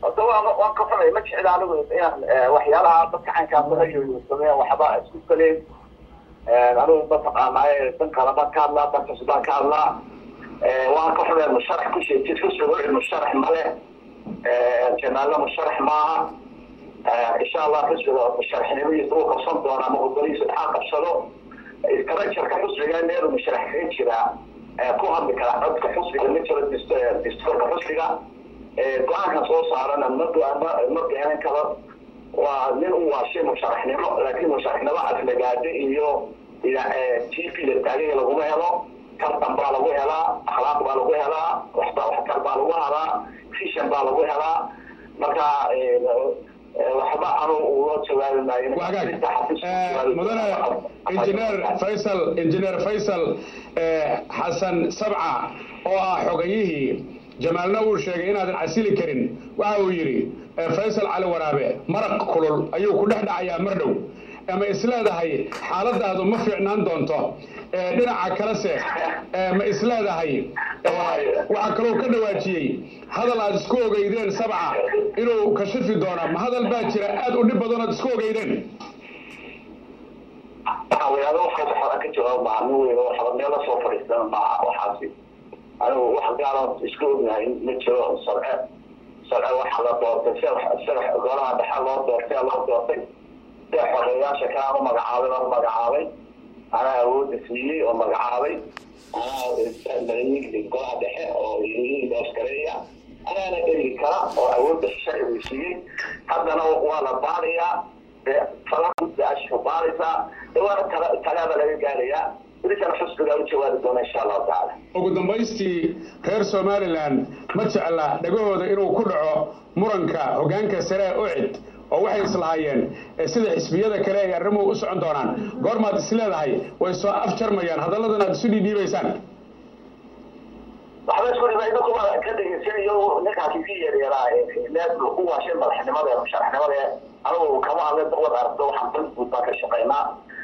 horta waan waan ka falay ma jecla anigu inaan waxyaalaha dadka caynkaas sameeya waxba isku kaleen anigu mataqaanaaye dan kale baan ka hadlaa dan cusub baan ka hadlaa waan ka falay musharax ku sheejid ku suruuci musharax male janaalna musharax maaha insha allah xusbiga musharaxnimadiisa uu qabsan doona ama gobolihiisa dhaxal qabsado istarajarka xusbiga meelu musharax kaga jiraa ku hadli kara codka xusbiga ma jiro distoorka xusbiga go-aankan soo saarana ma ma beenan karo waa nin u waashay musharaxnimo laakiin musharaxnimo aflagaade iyo t v la taagaya laguma helo tartan baa lagu helaa akhlaaq baa lagu helaa waxba waxtar baa lagu helaa fishan baa lagu helaa marka waxba anu uga jawaabi maayo mudane injineer faysal injineer faysal xasan sabca oo ah xogayihii jamaalna uu sheegay inaadan casili karin waxa uu yidhi faysal cali waraabe maraq kulul ayuu ku dhex dhacayaa mar dhow ama isleedahay xaaladaadu ma fiicnaan doonto dhinaca kalese ma isleedahay waxaa kaloo ka dhawaajiyey hadal aad isku ogeydeen sabca inuu kashifi doona ma hadal baa jira aad u dhib badan ood isku ogeydeen waxaweyaado waxaas waxba ka jawaab maaha nin weyn waxba meel lasoo fadhiistan maaha waxaasi anigu wax gaalan isku ognahay ma jiro sarce sarce waxa la doortay sida golaha dhexe loo doortay loo doortay sida xogeyaasha kale u magacaabay loo magacaabay anaa awoodda siiyey oo magacaabay anaa golaha dhexe oo oskareeya anaana erigi kara oo awoodda sharcigu siiyey haddana waa la baarayaa falaguddaashu baaraysaa waana talaaba laga gaarayaa wilisana xusbigaa u jawaabi doona insha allahu tacaala ugu dambaystii reer somalilan ma jecla dhagahooda inuu ku dhaco muranka hoggaanka sare ee ucid oo waxay islahaayeen sida xisbiyada kale ay arrimuhu u socon doonaan goormaad is leedahay way soo afjarmayaan hadalladan aad isu dhiidhiibaysaan waxba isku dhibay idinkuma ka dhegeysanayo ninkaasi si yeeryeeraa need u waashay madaxnimada musharaxnimada anigu kama hadlay dawad aragto waxaan dan guud baan ka shaqaynaa